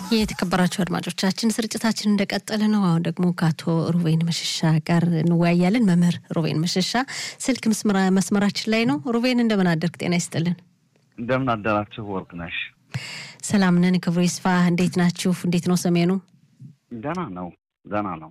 የተከበራችሁ አድማጮቻችን ስርጭታችን እንደቀጠለ ነው። አሁን ደግሞ ከአቶ ሩቬን መሸሻ ጋር እንወያያለን። መምህር ሩቬን መሸሻ ስልክ መስመራችን ላይ ነው። ሩቬን እንደምን አደርግ? ጤና ይስጥልን። እንደምን አደራችሁ ወርቅነሽ? ሰላም ነን፣ ክብሩ ይስፋ። እንዴት ናችሁ? እንዴት ነው ሰሜኑ? ደህና ነው፣ ደህና ነው።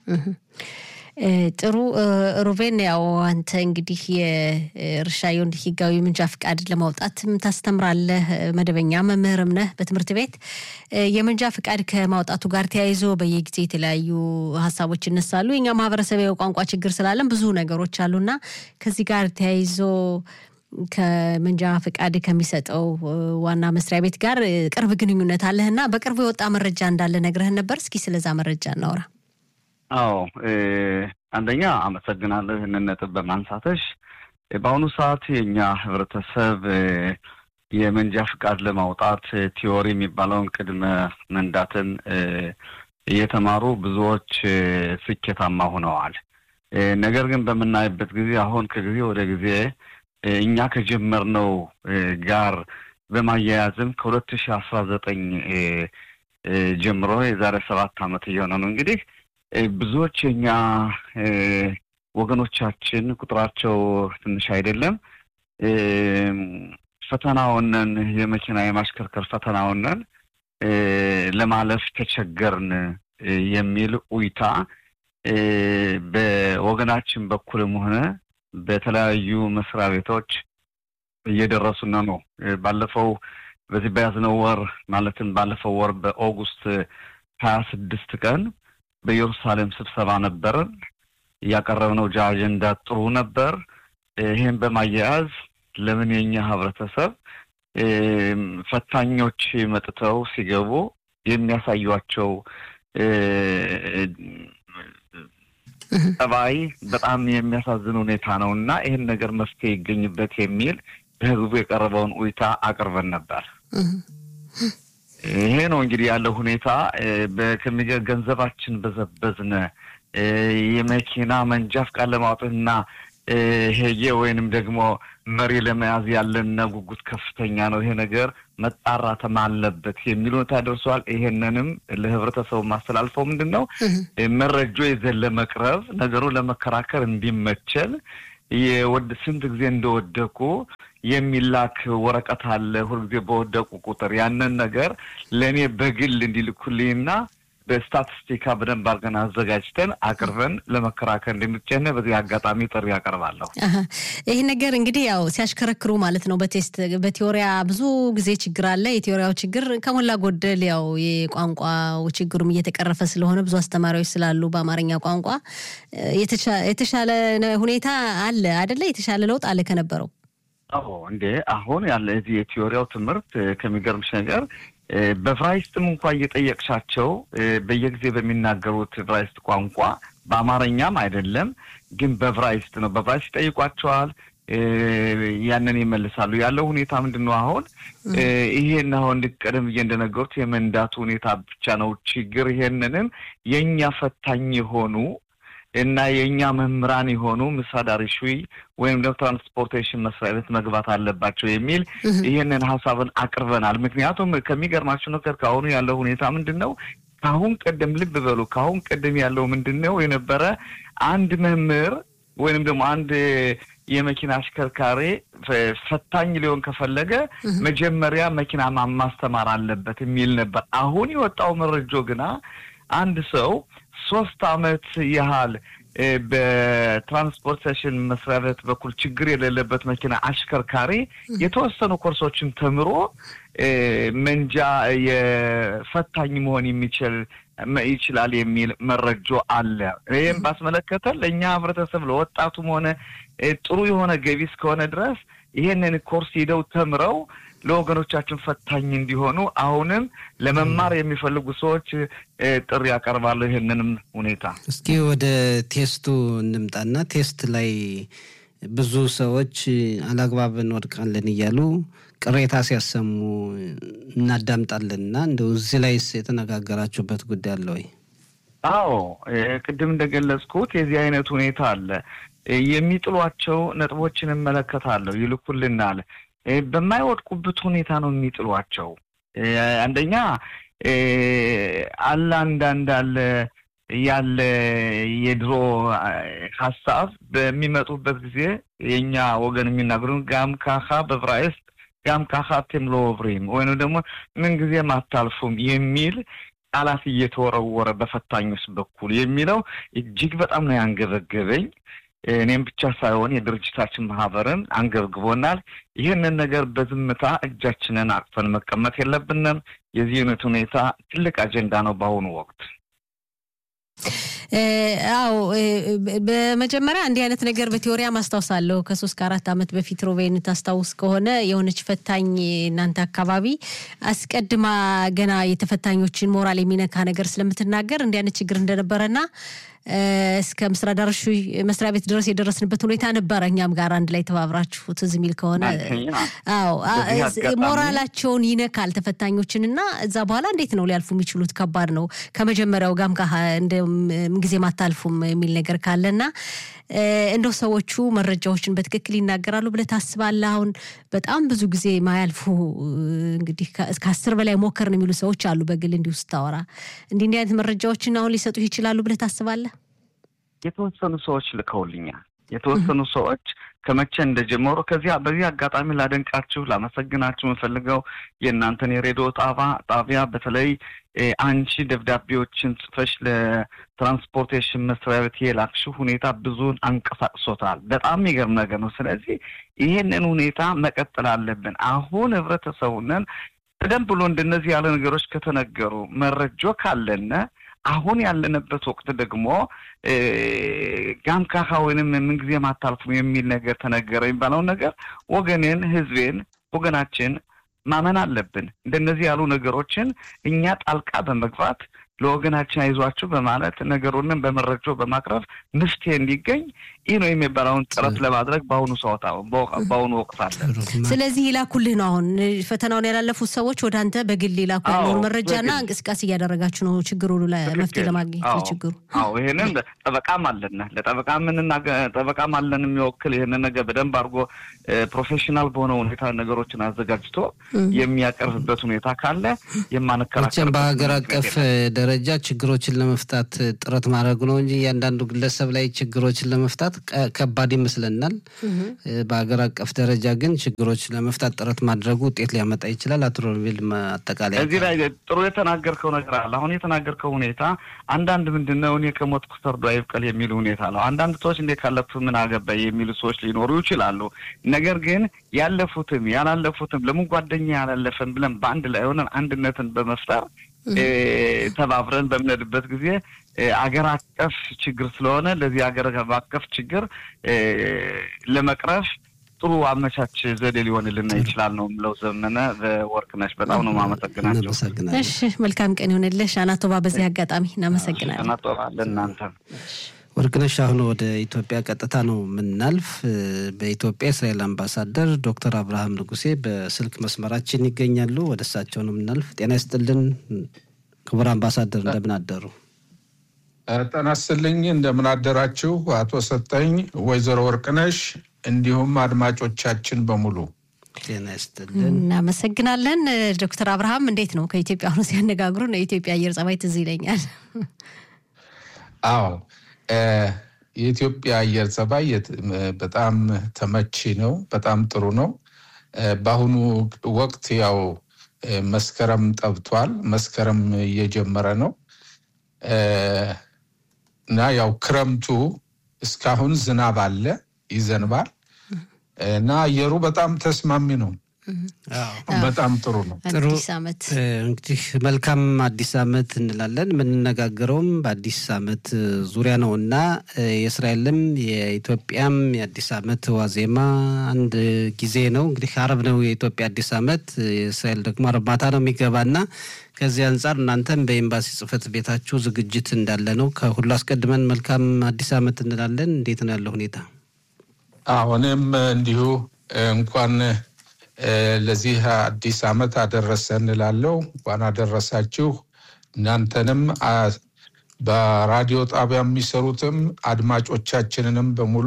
ጥሩ ሩቬን፣ ያው አንተ እንግዲህ የእርሻ የወንድ ህጋዊ ምንጃ ፍቃድ ለማውጣትም ታስተምራለህ፣ መደበኛ መምህርም ነህ በትምህርት ቤት። የምንጃ ፍቃድ ከማውጣቱ ጋር ተያይዞ በየጊዜ የተለያዩ ሀሳቦች ይነሳሉ። የኛ ማህበረሰብ ቋንቋ ችግር ስላለን ብዙ ነገሮች አሉና ከዚህ ጋር ተያይዞ ከመንጃ ፍቃድ ከሚሰጠው ዋና መስሪያ ቤት ጋር ቅርብ ግንኙነት አለህና በቅርቡ የወጣ መረጃ እንዳለ ነግረህን ነበር። እስኪ ስለዛ መረጃ እናውራ። አዎ አንደኛ አመሰግናለሁ ይህንን ነጥብ በማንሳተሽ። በአሁኑ ሰዓት የእኛ ህብረተሰብ የመንጃ ፍቃድ ለማውጣት ቲዎሪ የሚባለውን ቅድመ መንዳትን እየተማሩ ብዙዎች ስኬታማ ሆነዋል። ነገር ግን በምናይበት ጊዜ አሁን ከጊዜ ወደ ጊዜ እኛ ከጀመርነው ጋር በማያያዝም ከሁለት ሺህ አስራ ዘጠኝ ጀምሮ የዛሬ ሰባት ዓመት እየሆነ ነው እንግዲህ ብዙዎች የኛ ወገኖቻችን ቁጥራቸው ትንሽ አይደለም፣ ፈተናውንን የመኪና የማሽከርከር ፈተናውንን ለማለፍ ተቸገርን የሚል ኡይታ በወገናችን በኩልም ሆነ በተለያዩ መስሪያ ቤቶች እየደረሱን ነው። ባለፈው በዚህ በያዝነው ወር ማለትም ባለፈው ወር በኦጉስት ሀያ ስድስት ቀን በኢየሩሳሌም ስብሰባ ነበርን። እያቀረብነው አጀንዳ ጥሩ ነበር። ይህን በማያያዝ ለምን የኛ ህብረተሰብ ፈታኞች መጥተው ሲገቡ የሚያሳዩቸው ጠባይ በጣም የሚያሳዝን ሁኔታ ነው እና ይህን ነገር መፍትሄ ይገኝበት የሚል በህዝቡ የቀረበውን ኡይታ አቅርበን ነበር። ይሄ ነው እንግዲህ ያለው ሁኔታ። ከሚገ ገንዘባችን በዘበዝነ የመኪና መንጃ ፍቃድ ለማውጣትና ሄጌ ወይንም ደግሞ መሪ ለመያዝ ያለን ጉጉት ከፍተኛ ነው። ይሄ ነገር መጣራትም አለበት የሚል ሁኔታ ደርሷል። ይሄንንም ለህብረተሰቡ ማስተላልፈው ምንድን ነው መረጃ ይዘን ለመቅረብ ነገሩ ለመከራከር እንዲመቸል የወድ ስንት ጊዜ እንደወደቁ የሚላክ ወረቀት አለ። ሁልጊዜ በወደቁ ቁጥር ያንን ነገር ለእኔ በግል እንዲልኩልኝና በስታቲስቲካ በደንብ አድርገን አዘጋጅተን አቅርበን ለመከራከር እንደሚቻል በዚህ አጋጣሚ ጥሪ ያቀርባለሁ። ይህ ነገር እንግዲህ ያው ሲያሽከረክሩ ማለት ነው። በቴስት በቴዎሪያ ብዙ ጊዜ ችግር አለ። የቴዎሪያው ችግር ከሞላ ጎደል ያው የቋንቋው ችግሩም እየተቀረፈ ስለሆነ ብዙ አስተማሪዎች ስላሉ በአማርኛ ቋንቋ የተሻለ ሁኔታ አለ አደለ? የተሻለ ለውጥ አለ ከነበረው። አዎ እንዴ አሁን ያለ እዚህ የቴዎሪያው ትምህርት ከሚገርምሽ ነገር በቭራይስትም እንኳ እየጠየቅሻቸው በየጊዜ በሚናገሩት ቭራይስት ቋንቋ በአማርኛም አይደለም ግን በቭራይስት ነው። በቭራይስት ይጠይቋቸዋል፣ ያንን ይመልሳሉ። ያለው ሁኔታ ምንድን ነው? አሁን ይሄን አሁን ቀደም ብዬ እንደነገሩት የመንዳቱ ሁኔታ ብቻ ነው ችግር። ይሄንንም የእኛ ፈታኝ የሆኑ እና የእኛ መምህራን የሆኑ ምሳዳሪ ሹይ ወይም ደግሞ ትራንስፖርቴሽን መስሪያ ቤት መግባት አለባቸው የሚል ይህንን ሀሳብን አቅርበናል። ምክንያቱም ከሚገርማቸው ነገር ከአሁኑ ያለው ሁኔታ ምንድን ነው? ከአሁን ቀደም ልብ በሉ፣ ከአሁን ቀደም ያለው ምንድን ነው የነበረ አንድ መምህር ወይንም ደግሞ አንድ የመኪና አሽከርካሪ ፈታኝ ሊሆን ከፈለገ መጀመሪያ መኪና ማስተማር አለበት የሚል ነበር። አሁን የወጣው መረጃ ግና አንድ ሰው ሶስት አመት ያህል በትራንስፖርቴሽን መስሪያ ቤት በኩል ችግር የሌለበት መኪና አሽከርካሪ የተወሰኑ ኮርሶችን ተምሮ መንጃ የፈታኝ መሆን የሚችል ይችላል የሚል መረጃ አለ። ይህም ባስመለከተ ለእኛ ህብረተሰብ ለወጣቱም ሆነ ጥሩ የሆነ ገቢ እስከሆነ ድረስ ይህንን ኮርስ ሂደው ተምረው ለወገኖቻችን ፈታኝ እንዲሆኑ አሁንም ለመማር የሚፈልጉ ሰዎች ጥሪ ያቀርባለሁ። ይህንንም ሁኔታ እስኪ ወደ ቴስቱ እንምጣና ቴስት ላይ ብዙ ሰዎች አላግባብ እንወድቃለን እያሉ ቅሬታ ሲያሰሙ እናዳምጣለን እና እንደው እዚህ ላይስ የተነጋገራችሁበት ጉዳይ አለ ወይ? አዎ ቅድም እንደገለጽኩት የዚህ አይነት ሁኔታ አለ። የሚጥሏቸው ነጥቦችን እመለከታለሁ፣ ይልኩልናል። በማይወድቁበት ሁኔታ ነው የሚጥሏቸው። አንደኛ አለ አንዳንድ አለ ያለ የድሮ ሀሳብ በሚመጡበት ጊዜ የእኛ ወገን የሚናገሩን ጋም ካኻ በዕብራይስጥ ጋም ካኻ አቴም ሎ ኦቭሪም ወይም ደግሞ ምንጊዜም አታልፉም የሚል ቃላት እየተወረወረ በፈታኞች በኩል የሚለው እጅግ በጣም ነው ያንገበገበኝ። እኔም ብቻ ሳይሆን የድርጅታችን ማህበርን አንገብግቦናል። ይህንን ነገር በዝምታ እጃችንን አቅፈን መቀመጥ የለብንም። የዚህ አይነት ሁኔታ ትልቅ አጀንዳ ነው በአሁኑ ወቅት። አዎ በመጀመሪያ እንዲህ አይነት ነገር በቴዎሪያ ማስታውሳለሁ። ከሶስት ከአራት ዓመት በፊት ሮቤን ታስታውስ ከሆነ የሆነች ፈታኝ እናንተ አካባቢ አስቀድማ ገና የተፈታኞችን ሞራል የሚነካ ነገር ስለምትናገር እንዲህ አይነት ችግር እንደነበረና እስከ ምስራ ዳርሹ መስሪያ ቤት ድረስ የደረስንበት ሁኔታ ነበረ። እኛም ጋር አንድ ላይ ተባብራችሁ ትዝ የሚል ከሆነ አዎ፣ ሞራላቸውን ይነካል ተፈታኞችን እና እዛ በኋላ እንዴት ነው ሊያልፉ የሚችሉት? ከባድ ነው። ከመጀመሪያው ጋም እንደ ጊዜም አታልፉም የሚል ነገር ካለና እንደው ሰዎቹ መረጃዎችን በትክክል ይናገራሉ ብለህ ታስባለህ? አሁን በጣም ብዙ ጊዜ ማያልፉ እንግዲህ ከአስር በላይ ሞከርን የሚሉ ሰዎች አሉ። በግል እንዲሁ ስታወራ እንዲህ እንዲህ አይነት መረጃዎችን አሁን ሊሰጡ ይችላሉ ብለህ ታስባለህ? የተወሰኑ ሰዎች ልከውልኛል። የተወሰኑ ሰዎች ከመቼ እንደጀመሩ ከዚያ በዚህ አጋጣሚ ላደንቃችሁ ላመሰግናችሁ የምፈልገው የእናንተን የሬዲዮ ጣባ ጣቢያ በተለይ አንቺ ደብዳቤዎችን ጽፈሽ ለትራንስፖርቴሽን መስሪያ ቤት የላክሽው ሁኔታ ብዙን አንቀሳቅሶታል። በጣም የሚገርም ነገር ነው። ስለዚህ ይሄንን ሁኔታ መቀጠል አለብን። አሁን ህብረተሰቡንን ቀደም ብሎ እንደነዚህ ያለ ነገሮች ከተነገሩ መረጆ ካለነ አሁን ያለንበት ወቅት ደግሞ ጋምካኻ ወይንም ምንጊዜም አታልፉም የሚል ነገር ተነገረ የሚባለውን ነገር ወገኔን፣ ህዝቤን፣ ወገናችን ማመን አለብን። እንደነዚህ ያሉ ነገሮችን እኛ ጣልቃ በመግባት ለወገናችን አይዟችሁ በማለት ነገሩንም በመረጃ በማቅረብ መፍትሄ እንዲገኝ ይህ ነው የሚባለውን ጥረት ለማድረግ በአሁኑ ሰዓት በአሁኑ ወቅት አለ። ስለዚህ ይላኩልህ ነው። አሁን ፈተናውን ያላለፉት ሰዎች ወደ አንተ በግል ይላኩልህ መረጃና እንቅስቃሴ እያደረጋችሁ ነው ችግሩ መፍትሄ ለማግኘት ለችግሩ። አዎ ይህንን ጠበቃም አለን ለጠበቃ ምንና ጠበቃም አለን የሚወክል ይህንን ነገር በደንብ አድርጎ ፕሮፌሽናል በሆነ ሁኔታ ነገሮችን አዘጋጅቶ የሚያቀርብበት ሁኔታ ካለ የማንከራከር በሀገር አቀፍ ደረጃ ችግሮችን ለመፍታት ጥረት ማድረግ ነው እንጂ እያንዳንዱ ግለሰብ ላይ ችግሮችን ለመፍታት ከባድ ይመስለናል። በሀገር አቀፍ ደረጃ ግን ችግሮች ለመፍታት ጥረት ማድረጉ ውጤት ሊያመጣ ይችላል። አቶ ሮቤል አጠቃላይ እዚህ ላይ ጥሩ የተናገርከው ነገር አለ። አሁን የተናገርከው ሁኔታ አንዳንድ ምንድን ነው እኔ ከሞትኩ ሰርዶ አይብቀል የሚል ሁኔታ ነው። አንዳንድ ሰዎች እንዴ ካለፉ ምን አገባኝ የሚሉ ሰዎች ሊኖሩ ይችላሉ። ነገር ግን ያለፉትም ያላለፉትም ለምን ጓደኛ ያላለፈን ብለን በአንድ ላይ ሆነን አንድነትን በመፍጠር ተባብረን በምንሄድበት ጊዜ አገር አቀፍ ችግር ስለሆነ ለዚህ አገር አቀፍ ችግር ለመቅረፍ ጥሩ አመቻች ዘዴ ሊሆንልን ይችላል ነው የምለው። ዘመነ በወርቅነሽ በጣም ነው ማመሰግናቸው። እሺ መልካም ቀን ይሆንልሽ አናቶባ። በዚህ አጋጣሚ እናመሰግናለን። አናቶባ ለእናንተ ወርቅነሽ አሁን ወደ ኢትዮጵያ ቀጥታ ነው የምናልፍ። በኢትዮጵያ የእስራኤል አምባሳደር ዶክተር አብርሃም ንጉሴ በስልክ መስመራችን ይገኛሉ። ወደ እሳቸው ነው የምናልፍ። ጤና ይስጥልን ክቡር አምባሳደር፣ እንደምን አደሩ? ጤና ይስጥልኝ። እንደምን አደራችሁ አቶ ሰጠኝ፣ ወይዘሮ ወርቅነሽ እንዲሁም አድማጮቻችን በሙሉ ጤና ይስጥልን። እናመሰግናለን። ዶክተር አብርሃም እንዴት ነው? ከኢትዮጵያ አሁኑ ሲያነጋግሩን የኢትዮጵያ አየር ጸባይ ትዝ ይለኛል። አዎ የኢትዮጵያ አየር ጸባይ በጣም ተመቺ ነው። በጣም ጥሩ ነው። በአሁኑ ወቅት ያው መስከረም ጠብቷል። መስከረም እየጀመረ ነው እና ያው ክረምቱ እስካሁን ዝናብ አለ፣ ይዘንባል እና አየሩ በጣም ተስማሚ ነው። በጣም ጥሩ ነው። ጥሩ አዲስ ዓመት እንግዲህ መልካም አዲስ ዓመት እንላለን። የምንነጋገረውም በአዲስ ዓመት ዙሪያ ነው እና የእስራኤልም የኢትዮጵያም የአዲስ ዓመት ዋዜማ አንድ ጊዜ ነው። እንግዲህ አረብ ነው የኢትዮጵያ አዲስ ዓመት፣ የእስራኤል ደግሞ አረብ ማታ ነው የሚገባና ከዚህ አንጻር እናንተም በኤምባሲ ጽሕፈት ቤታችሁ ዝግጅት እንዳለ ነው። ከሁሉ አስቀድመን መልካም አዲስ ዓመት እንላለን። እንዴት ነው ያለው ሁኔታ? አሁንም እንዲሁ እንኳን ለዚህ አዲስ ዓመት አደረሰ እንላለው። እንኳን አደረሳችሁ። እናንተንም በራዲዮ ጣቢያ የሚሰሩትም አድማጮቻችንንም በሙሉ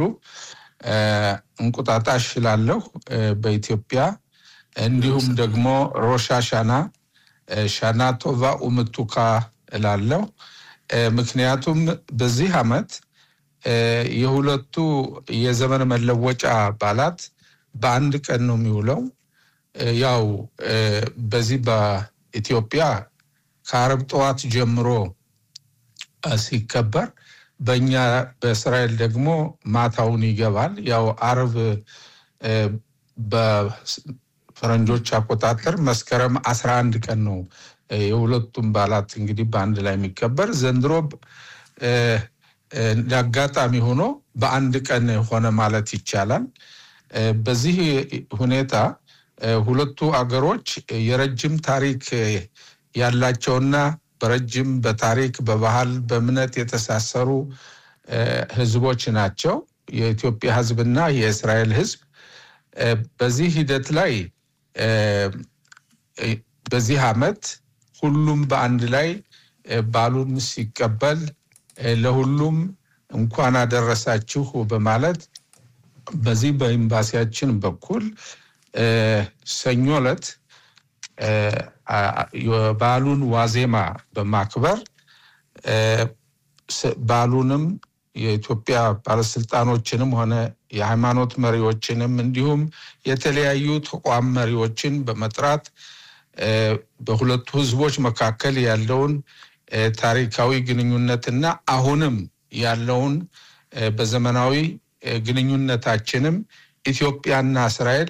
እንቁጣጣሽ እላለሁ በኢትዮጵያ እንዲሁም ደግሞ ሮሻሻና ሻናቶቫ ኡምቱካ እላለሁ። ምክንያቱም በዚህ ዓመት የሁለቱ የዘመን መለወጫ በዓላት በአንድ ቀን ነው የሚውለው። ያው በዚህ በኢትዮጵያ ከአረብ ጠዋት ጀምሮ ሲከበር በእኛ በእስራኤል ደግሞ ማታውን ይገባል። ያው አርብ በፈረንጆች አቆጣጠር መስከረም አስራ አንድ ቀን ነው የሁለቱም በዓላት እንግዲህ በአንድ ላይ የሚከበር ዘንድሮ አጋጣሚ ሆኖ በአንድ ቀን ሆነ ማለት ይቻላል። በዚህ ሁኔታ ሁለቱ አገሮች የረጅም ታሪክ ያላቸውና በረጅም በታሪክ በባህል በእምነት የተሳሰሩ ህዝቦች ናቸው። የኢትዮጵያ ህዝብና የእስራኤል ህዝብ በዚህ ሂደት ላይ በዚህ ዓመት ሁሉም በአንድ ላይ ባሉን ሲቀበል ለሁሉም እንኳን አደረሳችሁ በማለት በዚህ በኤምባሲያችን በኩል ሰኞ ዕለት የበዓሉን ዋዜማ በማክበር በዓሉንም የኢትዮጵያ ባለስልጣኖችንም ሆነ የሃይማኖት መሪዎችንም እንዲሁም የተለያዩ ተቋም መሪዎችን በመጥራት በሁለቱ ህዝቦች መካከል ያለውን ታሪካዊ ግንኙነትና አሁንም ያለውን በዘመናዊ ግንኙነታችንም ኢትዮጵያና እስራኤል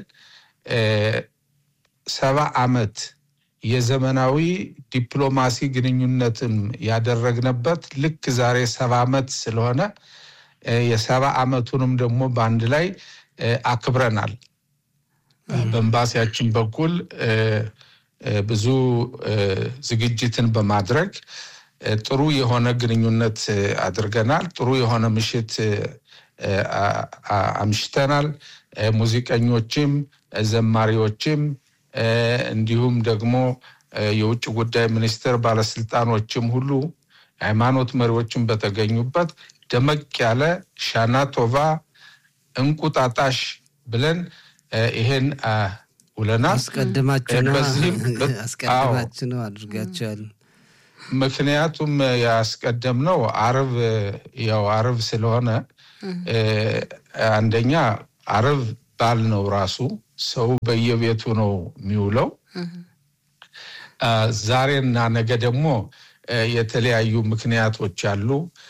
ሰባ ዓመት የዘመናዊ ዲፕሎማሲ ግንኙነትን ያደረግንበት ልክ ዛሬ ሰባ ዓመት ስለሆነ የሰባ ዓመቱንም ደግሞ በአንድ ላይ አክብረናል። በኤምባሲያችን በኩል ብዙ ዝግጅትን በማድረግ ጥሩ የሆነ ግንኙነት አድርገናል። ጥሩ የሆነ ምሽት አምሽተናል። ሙዚቀኞችም ዘማሪዎችም እንዲሁም ደግሞ የውጭ ጉዳይ ሚኒስቴር ባለስልጣኖችም ሁሉ የሃይማኖት መሪዎችም በተገኙበት ደመቅ ያለ ሻና ቶቫ እንቁጣጣሽ ብለን ይሄን ውለናል። አስቀድማችሁ ነው አድርጋችኋል። ምክንያቱም ያስቀደምነው አርብ ያው አርብ ስለሆነ አንደኛ አርብ ባል ነው ራሱ ሰው በየቤቱ ነው የሚውለው። ዛሬና ነገ ደግሞ የተለያዩ ምክንያቶች አሉ።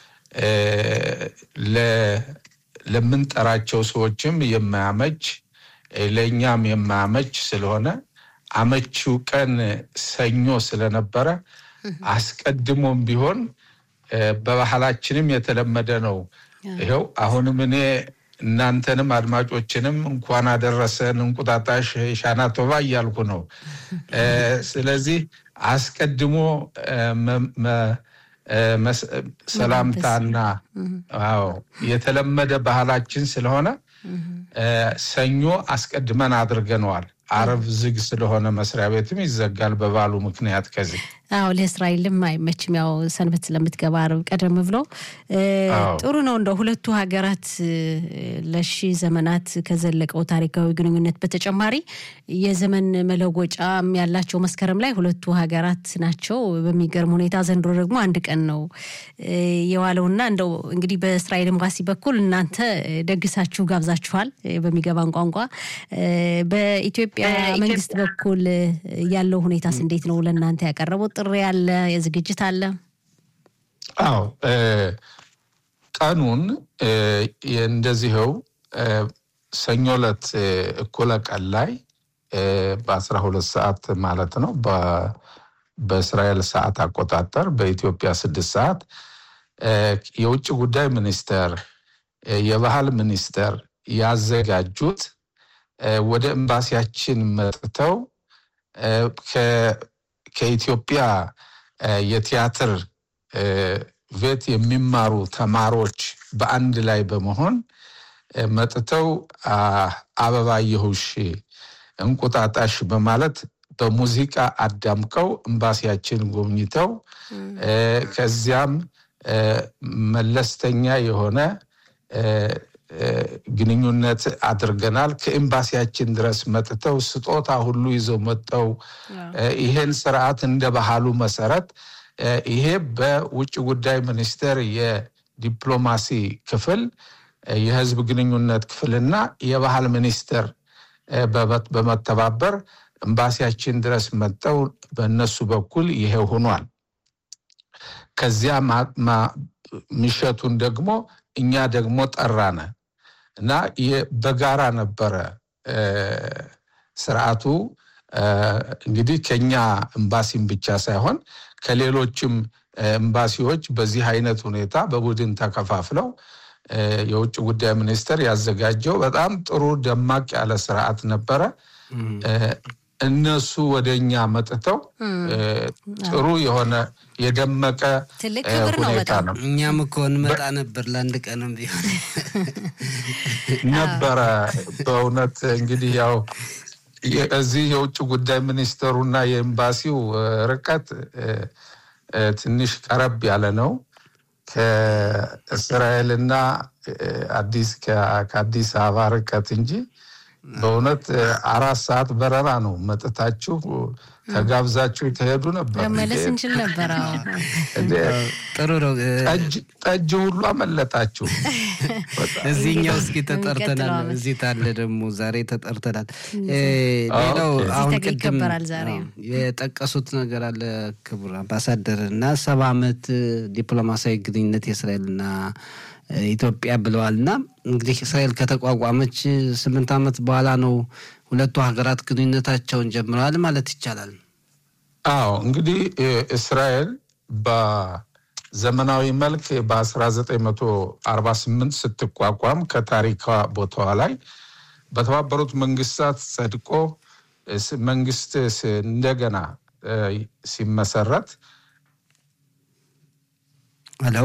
ለምንጠራቸው ሰዎችም የማያመች ለእኛም የማያመች ስለሆነ አመቺው ቀን ሰኞ ስለነበረ አስቀድሞም ቢሆን በባህላችንም የተለመደ ነው። ይኸው አሁንም እኔ እናንተንም አድማጮችንም እንኳን አደረሰን እንቁጣጣሽ ሻና ቶባ እያልኩ ነው። ስለዚህ አስቀድሞ ሰላምታና አዎ የተለመደ ባህላችን ስለሆነ ሰኞ አስቀድመን አድርገነዋል። አረብ ዝግ ስለሆነ መስሪያ ቤትም ይዘጋል በባሉ ምክንያት ከዚህ አዎ ለእስራኤልም አይመችም። ያው ሰንበት ስለምትገባ አርብ ቀደም ብሎ ጥሩ ነው። እንደ ሁለቱ ሀገራት ለሺ ዘመናት ከዘለቀው ታሪካዊ ግንኙነት በተጨማሪ የዘመን መለወጫም ያላቸው መስከረም ላይ ሁለቱ ሀገራት ናቸው። በሚገርም ሁኔታ ዘንድሮ ደግሞ አንድ ቀን ነው የዋለውና እንደው እንግዲህ በእስራኤል ኤምባሲ በኩል እናንተ ደግሳችሁ ጋብዛችኋል በሚገባን ቋንቋ። በኢትዮጵያ መንግስት በኩል ያለው ሁኔታስ እንዴት ነው? ለእናንተ ያቀረቡት ጥሪ አለ? የዝግጅት አለ? አዎ ቀኑን እንደዚህው ሰኞ ዕለት እኩለ ቀን ላይ በአስራ ሁለት ሰዓት ማለት ነው በእስራኤል ሰዓት አቆጣጠር በኢትዮጵያ ስድስት ሰዓት የውጭ ጉዳይ ሚኒስቴር የባህል ሚኒስቴር ያዘጋጁት ወደ ኤምባሲያችን መጥተው ከኢትዮጵያ የቲያትር ቤት የሚማሩ ተማሪዎች በአንድ ላይ በመሆን መጥተው አበባየሁሽ እንቁጣጣሽ በማለት በሙዚቃ አዳምቀው ኤምባሲያችን ጎብኝተው ከዚያም መለስተኛ የሆነ ግንኙነት አድርገናል። ከኤምባሲያችን ድረስ መጥተው ስጦታ ሁሉ ይዘው መጥተው ይሄን ስርዓት እንደ ባህሉ መሰረት ይሄ በውጭ ጉዳይ ሚኒስቴር የዲፕሎማሲ ክፍል የህዝብ ግንኙነት ክፍልና የባህል ሚኒስቴር በመተባበር ኤምባሲያችን ድረስ መጠው በእነሱ በኩል ይሄ ሆኗል። ከዚያ ምሸቱን ደግሞ እኛ ደግሞ ጠራነ እና በጋራ ነበረ ስርዓቱ። እንግዲህ ከኛ ኤምባሲም ብቻ ሳይሆን ከሌሎችም ኤምባሲዎች በዚህ አይነት ሁኔታ በቡድን ተከፋፍለው የውጭ ጉዳይ ሚኒስቴር ያዘጋጀው በጣም ጥሩ ደማቅ ያለ ስርዓት ነበረ። እነሱ ወደ እኛ መጥተው ጥሩ የሆነ የደመቀ ትልቅ ክብር ነው ሁኔታ በጣም። ነው እኛም እኮ እንመጣ ነበር ለአንድ ቀንም ቢሆን ነበረ። በእውነት እንግዲህ ያው እዚህ የውጭ ጉዳይ ሚኒስትሩና የኤምባሲው ርቀት ትንሽ ቀረብ ያለ ነው ከእስራኤልና አዲስ ከአዲስ አበባ ርቀት እንጂ በእውነት አራት ሰዓት በረራ ነው። መጥታችሁ ተጋብዛችሁ ተሄዱ ነበር። መመለስ እንችል ነበር። አዎ ጥሩ ነው። ጠጅ ሁሉ አመለጣችሁ። እዚህኛው እስኪ ተጠርተናል። የሚቀጥለው ዓመት። እዚህ ታለ ደግሞ ዛሬ ተጠርተናል። ሌላው ኦኬ። አሁን እዚህ ተገኝ ቅድም ይከበራል ዛሬ። አዎ፣ የጠቀሱት ነገር አለ ክቡር አምባሳደር እና ሰባ ዓመት ዲፕሎማሲያዊ ግንኙነት የእስራኤልና ኢትዮጵያ ብለዋል እና እንግዲህ እስራኤል ከተቋቋመች ስምንት ዓመት በኋላ ነው ሁለቱ ሀገራት ግንኙነታቸውን ጀምረዋል ማለት ይቻላል። አዎ እንግዲህ እስራኤል በዘመናዊ መልክ በ1948 ስትቋቋም ከታሪኳ ቦታዋ ላይ በተባበሩት መንግስታት ጸድቆ ስ- መንግስት ስ- እንደገና እ፣ ሲመሰረት ሄሎ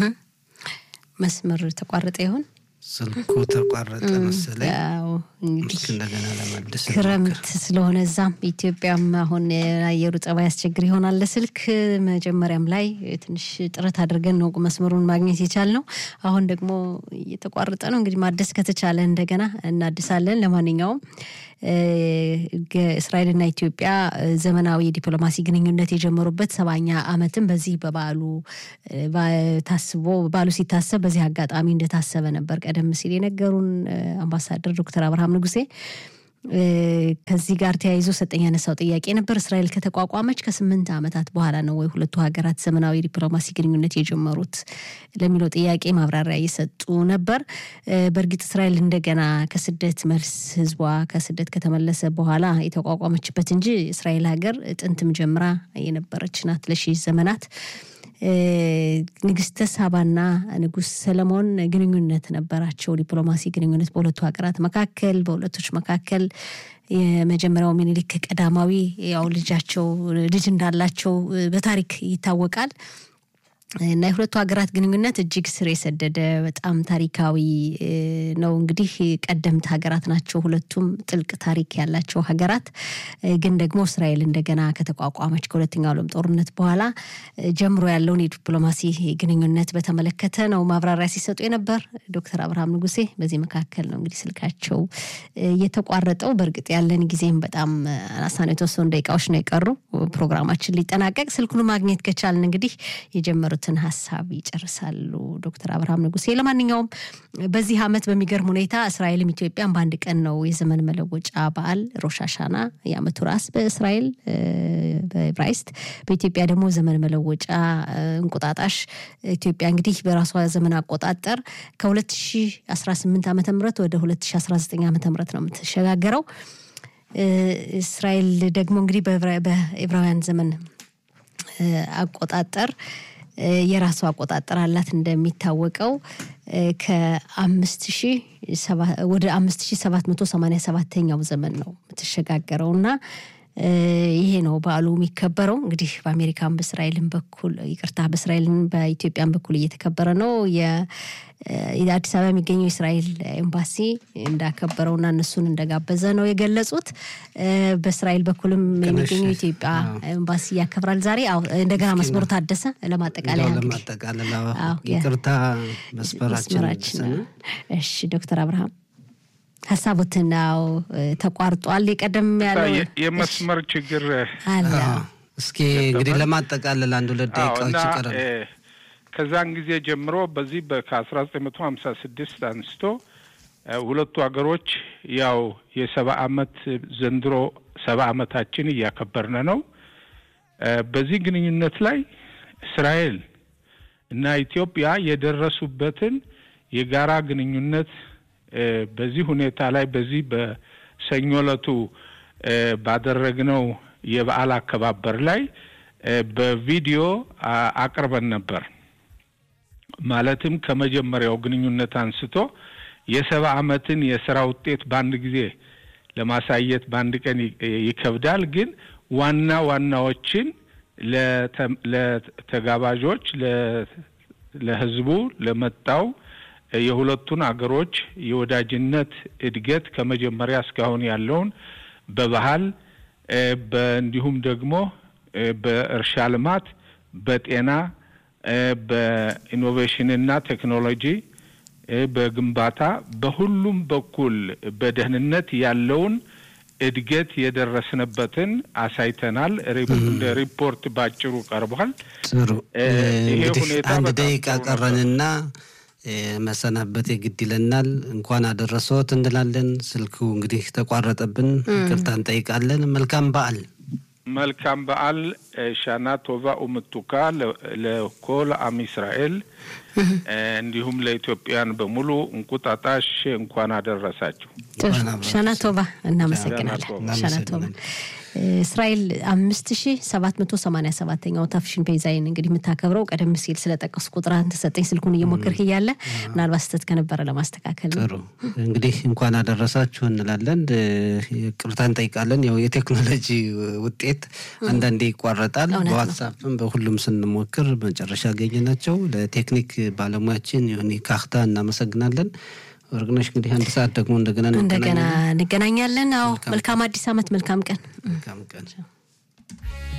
መስመር ተቋረጠ ይሆን? ስልኩ ተቋረጠ መሰለኝ። ያው እንግዲህ እስኪ እንደገና ለማደስ ክረምት ስለሆነ እዛም ኢትዮጵያም አሁን የአየሩ ጸባይ ያስቸግር ይሆናል። ለስልክ መጀመሪያም ላይ ትንሽ ጥረት አድርገን ነው መስመሩን ማግኘት የቻልነው። አሁን ደግሞ እየተቋረጠ ነው። እንግዲህ ማደስ ከተቻለ እንደገና እናድሳለን። ለማንኛውም እ፣ ገ- እስራኤልና ኢትዮጵያ እ፣ ዘመናዊ የዲፕሎማሲ ግንኙነት የጀመሩበት ሰባኛ ዓመትም በዚህ በበዓሉ እ፣ ባ- ታስቦ በዓሉ ሲታሰብ በዚህ አጋጣሚ እንደታሰበ ነበር ቀደም ሲል የነገሩን እ፣ አምባሳደር ዶክተር አብርሃም ንጉሴ እ፣ ከዚህ ጋር ተያይዞ ሰጠኝ ያነሳው ጥያቄ ነበር። እስራኤል ከተቋቋመች ከስምንት ዓመታት በኋላ ነው ወይ ሁለቱ ሀገራት ዘመናዊ ዲፕሎማሲ ግንኙነት የጀመሩት ለሚለው ጥያቄ ማብራሪያ እየሰጡ ነበር። እ፣ በእርግጥ እስራኤል እንደገና ከስደት መልስ ህዝቧ ከስደት ከተመለሰ በኋላ የተቋቋመችበት እንጂ እስራኤል ሀገር ጥንትም ጀምራ የነበረች ናት ለሺህ ዘመናት። እ፣ ንግስተ ሳባና ንጉስ ሰለሞን ግንኙነት ነበራቸው። ዲፕሎማሲ ግንኙነት በሁለቱ ሀገራት መካከል በሁለቶች መካከል የመጀመሪያው ሚኒሊክ ቀዳማዊ ያው ልጃቸው ልጅ እንዳላቸው እ፣ በታሪክ ይታወቃል። እና የሁለቱ ሀገራት ግንኙነት እጅግ ስር የሰደደ በጣም ታሪካዊ እ፣ ነው። እንግዲህ ቀደምት ሀገራት ናቸው ሁለቱም ጥልቅ ታሪክ ያላቸው ሀገራት እ፣ ግን ደግሞ እስራኤል እንደገና ከተቋቋመች ከሁለተኛው ዓለም ጦርነት በኋላ እ፣ ጀምሮ ያለውን የዲፕሎማሲ ግንኙነት በተመለከተ ነው ማብራሪያ ሲሰጡ የነበር ዶክተር አብርሃም ንጉሴ። በዚህ መካከል ነው እንግዲህ ስልካቸው እ፣ የተቋረጠው። በእርግጥ ያለን ጊዜም በጣም አናሳ ነው። የተወሰኑ ደቂቃዎች ነው የቀሩ ፕሮግራማችን ሊጠናቀቅ። ስልኩን ማግኘት ከቻልን እንግዲህ የጀመሩትን ሀሳብ ይጨርሳሉ ዶክተር አብርሃም ንጉሴ። ለማንኛውም በዚህ ዓመት በሚገርም ሁኔታ እስራኤልም ኢትዮጵያም በአንድ ቀን ነው የዘመን መለወጫ በዓል ሮሻሻና የዓመቱ ራስ በእስራኤል እ፣ በዕብራይስጥ በኢትዮጵያ ደግሞ ዘመን መለወጫ እ፣ እንቁጣጣሽ ኢትዮጵያ እንግዲህ በራሷ ዘመን አቆጣጠር ከ2018 ዓ ም ወደ 2019 ዓ ም ነው የምትሸጋገረው። እ፣ እስራኤል ደግሞ እንግዲህ በዕብራ- በዕብራውያን ዘመን እ፣ አቆጣጠር እ፣ የራሱ አቆጣጠር አላት። እንደሚታወቀው እ፣ ከአምስት ሺህ ሰባ- ወደ አምስት ሺህ ሰባት መቶ ሰማንያ ሰባተኛው ዘመን ነው የምትሸጋገረው እና ይሄ ነው በዓሉ የሚከበረው። እንግዲህ በአሜሪካን በእስራኤልን በኩል ይቅርታ፣ በእስራኤልን በኢትዮጵያን በኩል እየተከበረ ነው። የአዲስ አበባ የሚገኘው የእስራኤል ኤምባሲ እንዳከበረውና እነሱን እንደጋበዘ ነው የገለጹት። በእስራኤል በኩልም የሚገኘው የኢትዮጵያ ኤምባሲ ያከብራል ዛሬ። እንደገና መስመሩ ታደሰ ለማጠቃለያ ለማጠቃለል ይቅርታ መስመራችን እሺ ዶክተር አብርሃም ሀሳቦትን ነው ተቋርጧል። የቀደም ያለው የመስመር ችግር አለ። እስኪ እንግዲህ ለማጠቃለል አንድ ሁለት ደቂቃዎች ይቀራል። ከዛን ጊዜ ጀምሮ በዚህ ከአስራ ዘጠኝ መቶ ሀምሳ ስድስት አንስቶ ሁለቱ ሀገሮች ያው የሰባ አመት ዘንድሮ ሰባ አመታችን እያከበርን ነው። በዚህ ግንኙነት ላይ እስራኤል እና ኢትዮጵያ የደረሱበትን የጋራ ግንኙነት በዚህ ሁኔታ ላይ በዚህ በሰኞ ዕለቱ ባደረግነው የበዓል አከባበር ላይ በቪዲዮ አቅርበን ነበር። ማለትም ከመጀመሪያው ግንኙነት አንስቶ የሰባ አመትን የስራ ውጤት በአንድ ጊዜ ለማሳየት በአንድ ቀን ይከብዳል። ግን ዋና ዋናዎችን ለተጋባዦች፣ ለህዝቡ፣ ለመጣው የሁለቱን አገሮች የወዳጅነት እድገት ከመጀመሪያ እስካሁን ያለውን በባህል እንዲሁም ደግሞ በእርሻ ልማት፣ በጤና፣ በኢኖቬሽንና ቴክኖሎጂ፣ በግንባታ በሁሉም በኩል በደህንነት ያለውን እድገት የደረስንበትን አሳይተናል። እንደ ሪፖርት ባጭሩ ቀርቧል። ጥሩ እንግዲህ አንድ ደቂቃ ቀረንና መሰናበት የግድ ይለናል። እንኳን አደረሰዎት እንላለን። ስልኩ እንግዲህ ተቋረጠብን፣ ይቅርታ እንጠይቃለን። መልካም በዓል። መልካም በዓል። ሻና ቶቫ ኡምቱካ ለኮል አም እስራኤል እንዲሁም ለኢትዮጵያን በሙሉ እንቁጣጣሽ እንኳን አደረሳችሁ። ሻና ቶቫ። እናመሰግናለን። ሻና ቶቫ። እስራኤል አምስት ሺ ሰባት መቶ ሰማኒያ ሰባተኛው ታፍሽን ፔዛይን እንግዲህ የምታከብረው ቀደም ሲል ስለጠቀሱ ቁጥር አንተ ሰጠኝ ስልኩን እየሞከርክ እያለ ምናልባት ስህተት ከነበረ ለማስተካከል ጥሩ እንግዲህ እንኳን አደረሳችሁ እንላለን። ቅርታ እንጠይቃለን። ያው የቴክኖሎጂ ውጤት አንዳንዴ ይቋረጣል። በዋትሳፕም በሁሉም ስንሞክር መጨረሻ ያገኘ ናቸው። ለቴክኒክ ባለሙያችን ዮኒ ካክታ እናመሰግናለን። ወርቅነሽ እንግዲህ አንድ ሰዓት ደግሞ እንደገና እንደገና እንገናኛለን። አዎ መልካም አዲስ ዓመት፣ መልካም ቀን። መልካም ቀን